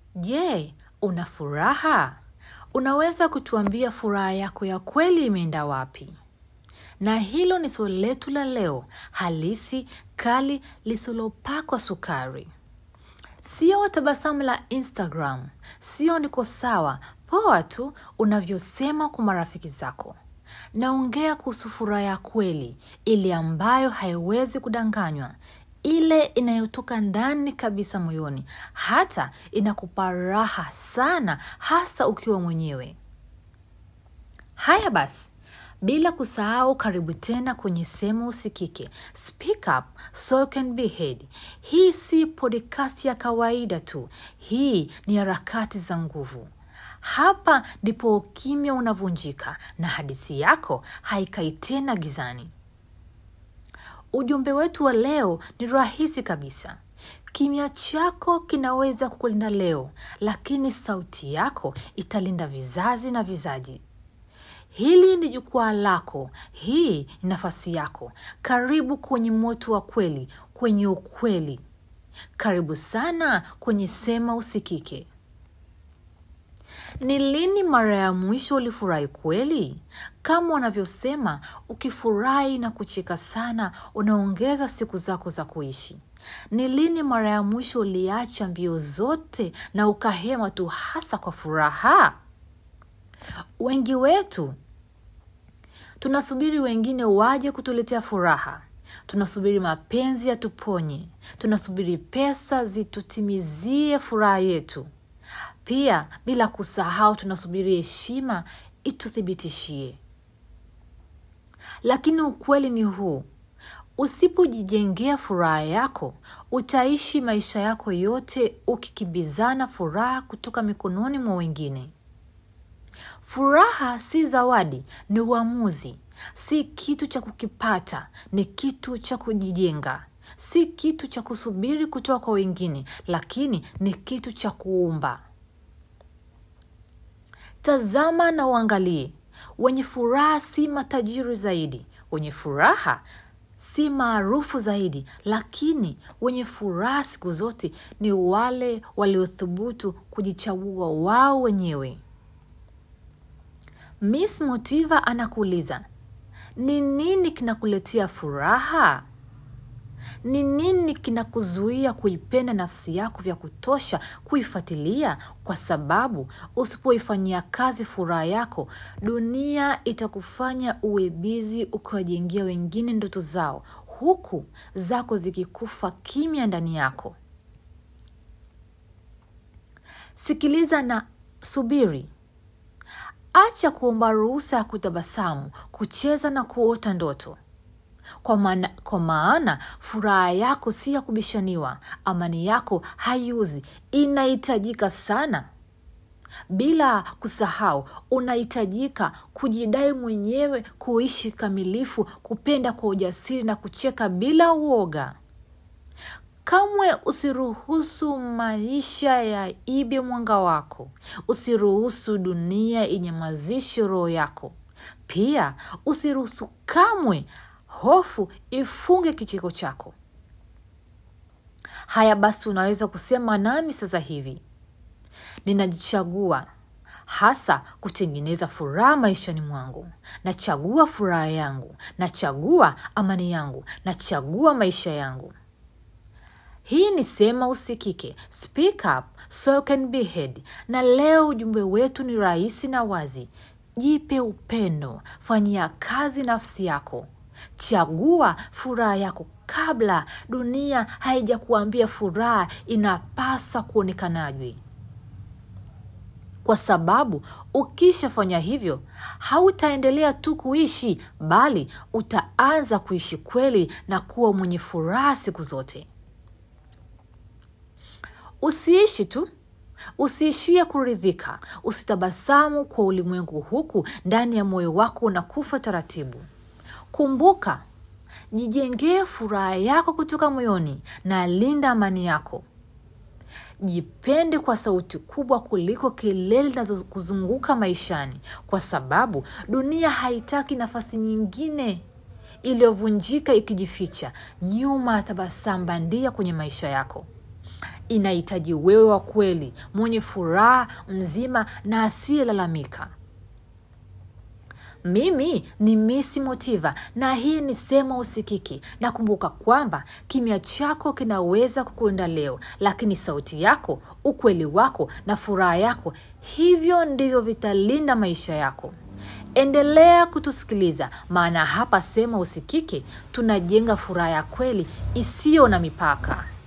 Je, una furaha? Unaweza kutuambia furaha yako ya kweli imeenda wapi? Na hilo ni swali letu la leo, halisi, kali, lisilopakwa sukari. Sio tabasamu la Instagram, sio niko sawa, poa tu unavyosema kwa marafiki zako. Naongea kuhusu furaha ya kweli, ile ambayo haiwezi kudanganywa, ile inayotoka ndani kabisa moyoni, hata inakupa raha sana, hasa ukiwa mwenyewe. Haya basi, bila kusahau, karibu tena kwenye Sema Usikike, Speak Up So You Can Be Heard. Hii si podcast ya kawaida tu, hii ni harakati za nguvu. Hapa ndipo ukimya unavunjika na hadithi yako haikai tena gizani. Ujumbe wetu wa leo ni rahisi kabisa. Kimya chako kinaweza kukulinda leo, lakini sauti yako italinda vizazi na vizazi. Hili ni jukwaa lako, hii ni nafasi yako. Karibu kwenye moto wa kweli, kwenye ukweli. Karibu sana kwenye Sema Usikike. Ni lini mara ya mwisho ulifurahi kweli? Kama wanavyosema, ukifurahi na kucheka sana, unaongeza siku zako za kuishi. Ni lini mara ya mwisho uliacha mbio zote na ukahema tu, hasa kwa furaha? Wengi wetu tunasubiri wengine waje kutuletea furaha, tunasubiri mapenzi yatuponye, tunasubiri pesa zitutimizie furaha yetu. Pia bila kusahau, tunasubiri heshima ituthibitishie. Lakini ukweli ni huu: usipojijengea furaha yako, utaishi maisha yako yote ukikimbizana furaha kutoka mikononi mwa wengine. Furaha si zawadi, ni uamuzi. Si kitu cha kukipata, ni kitu cha kujijenga. Si kitu cha kusubiri kutoka kwa wengine, lakini ni kitu cha kuumba. Tazama na uangalie. Wenye furaha si matajiri zaidi, wenye furaha si maarufu zaidi, lakini wenye furaha siku zote ni wale waliothubutu kujichagua wao wenyewe. Miss Motiva anakuuliza, ni nini kinakuletea furaha? Ni nini kinakuzuia kuipenda nafsi yako vya kutosha kuifuatilia? Kwa sababu usipoifanyia kazi furaha yako, dunia itakufanya uwe bizi ukiwajengea wengine ndoto zao, huku zako zikikufa kimya ndani yako. Sikiliza na subiri. Acha kuomba ruhusa ya kutabasamu, kucheza na kuota ndoto. Kwa maana, kwa maana furaha yako si ya kubishaniwa. Amani yako haiuzi, inahitajika sana. Bila kusahau, unahitajika kujidai mwenyewe, kuishi kamilifu, kupenda kwa ujasiri na kucheka bila uoga. Kamwe usiruhusu maisha ya ibe mwanga wako. Usiruhusu dunia inyamazishe roho yako. Pia usiruhusu kamwe hofu ifunge kicheko chako. Haya basi, unaweza kusema nami sasa hivi: ninajichagua hasa kutengeneza furaha maishani mwangu. Nachagua furaha yangu, nachagua amani yangu, nachagua maisha yangu. Hii ni Sema Usikike, Speak Up So You Can Be Heard. Na leo ujumbe wetu ni rahisi na wazi: jipe upendo, fanyia kazi nafsi yako, chagua furaha yako kabla dunia haijakuambia furaha inapasa kuonekanaje, kwa sababu ukishafanya hivyo hautaendelea tu kuishi, bali utaanza kuishi kweli na kuwa mwenye furaha siku zote. Usiishi tu, usiishie kuridhika, usitabasamu kwa ulimwengu, huku ndani ya moyo wako unakufa taratibu. Kumbuka, jijengee furaha yako kutoka moyoni na linda amani yako. Jipende kwa sauti kubwa kuliko kelele zinazokuzunguka maishani, kwa sababu dunia haitaki nafasi nyingine iliyovunjika ikijificha nyuma ya tabasamu bandia kwenye maisha yako. inahitaji wewe wa kweli mwenye furaha mzima na asiyelalamika mimi ni misi motiva na hii ni sema usikiki na kumbuka kwamba kimya chako kinaweza kukuenda leo lakini sauti yako ukweli wako na furaha yako hivyo ndivyo vitalinda maisha yako endelea kutusikiliza maana hapa sema usikiki tunajenga furaha ya kweli isiyo na mipaka